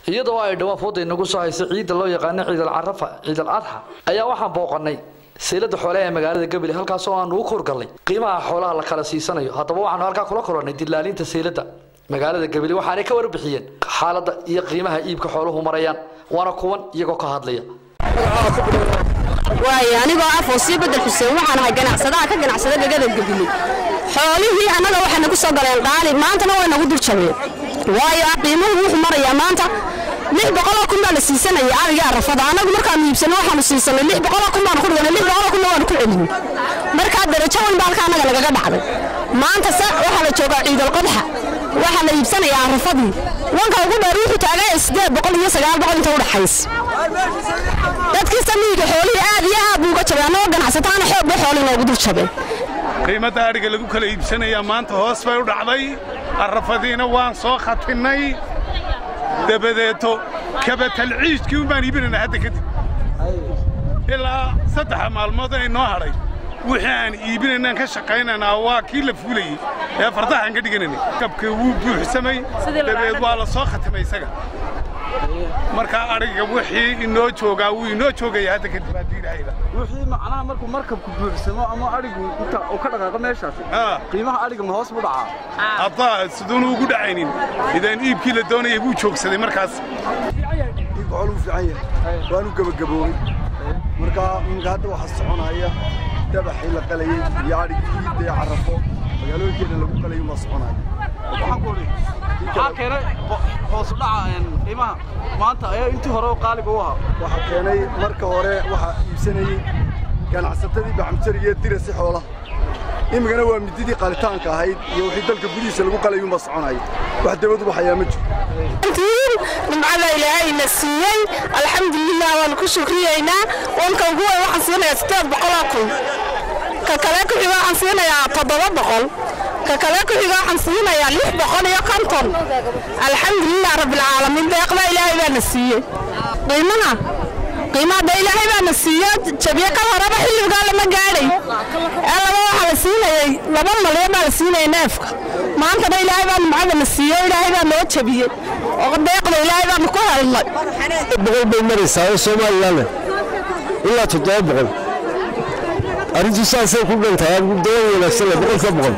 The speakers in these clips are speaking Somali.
iyadoo ay dhawaan fooda inagu soo haysa ciidda loo yaqaano ciidal carafa ciidal adxa ayaa waxaan booqanay seylada xoolaha ee magaalada gabiley halkaasoo aanu u kurgallay qiimaha xoolaha la kala siisanayo haddaba waxaanu halkaa kula kulannay dilaalinta seylada magaalada gabiley waxaanay ka warbixiyeen xaaladda iyo qiimaha iibka xooluhu marayaan waana kuwan iyagoo ka hadlaya waayo anigoo ah foosiyo bedel xuseen waxaan ahay ganacsadaha ka ganacsada dhegada gabiley xoolihii annaga waxay nagu soo galeen qaali maantana way nagu dul jabeen waayo ah qiimuhu wuxuu marayaa maanta lix boqoloo kun baa la siisanaya adiga arafada annagu markaanu iibsano waxaanu siisanay lix boqoloo kun baanu ku dhiganay lix boqoloo kunna waanu ku celinay markaa darajo weyn baa halka annaga lagaga dhacday maanta se waxaa la joogaa ciidal qodxa waxaa la iibsanayaa arafadii wanka ugu dheer wuxuu taagaya siddeed boqol iyo sagaal boqol inta udhaxaysa dadkii samiiga xoolihii aad iyo aad buu uga jabay annagoo ganacsataana xoog bay xoolii noogu dul jabeen qiimadda adhiga lagu kala iibsanayaa maanta hoos bay u dhacday arrafadiina waan soo khatinnay dabadeeto kabatalciijkii un baan iibinaynaa hadda kadib ilaa saddexa maalmood ay noo hadhay wixii aan iibinaynaan ka shaqaynaynaa waa kii la fuulayey ee fardaxaan ka dhiganaynay kabka wuu buuxsamay dabeed waa la soo khatimay isaga markaa adhiga wixii inoo joogaa wuu inoo joogaya hadda kadib haddii ilahayda wixii macnaha markuu markabku buuxsamo ama adhigu inta uu ka dhaqaaqo meeshaasi qiimaha adhiga ma hoos buu dhacaa haddaa siduunu ugu dhacaynin idaan iibkii la doonayay buu joogsaday markaas iib xool uu fiican yahay waanu gebagaboobay markaa iminka hadda waxaa soconaya dabaxii la qalayey iyo adhigii iidee carafo magaalooyinkeena lagu qalayay ma soconaya waxaan ku odhi maxaa keenay hoos u dhaca qiimaha maanta ayaa intii hore qaaliga u ahaa waxaa keenay marka hore waxaa iibsanayey ganacsatadii baxmjariga ee dirasi xoolaha imigana waa mididii qalitaanka ahayd iyo wixii dalka gudihiisa lagu qalayuunba soconaya wax dabadu baxayaa ma jiro nimcada ilaahayna siiyey alxamdulilah waanu ku shukriyeynaa wanka ugu weyn waxaan siinayaa siddeed boqoloo kun ka kale ku xiga waxaan siinayaa toddoba boqol ka kale ku xiga waxaan siinayaa lix boqol iyo konton alxamdulilah rabbilcaalamiin deeqda ilaahay baana siiyey qiimaha qiimaha de ilaahay baana siiyo jabiye ka horeba xilligaa lama gaadhay ee laba waxaa la siinayey laba malyan baa la siinayay neefka maantana ilaahay baa nimcada na siiyo ilaahay baa noo jabiyey oo deeqda ilaahay baanu ku helnay boqol bay maraysaa oo somalilan ilaa toddoba boqol arrintu saasay ku dhantahay dawa wanaagsan boqolka boqol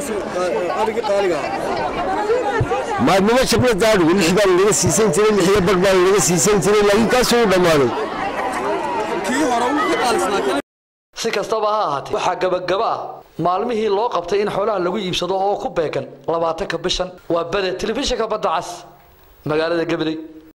maadnimo jabna daadhigu lix baa laga siisan jiray lixiyo bar baa laga siisan jiray laakiin kaasuu u dhammaaday si kastaba ha ahaatee waxaa gabagaba ah maalmihii loo qabtay in xoolaha lagu iibsado oo ku beegan labaatanka bishan waa bade telefishinka badda cas magaalada gabiley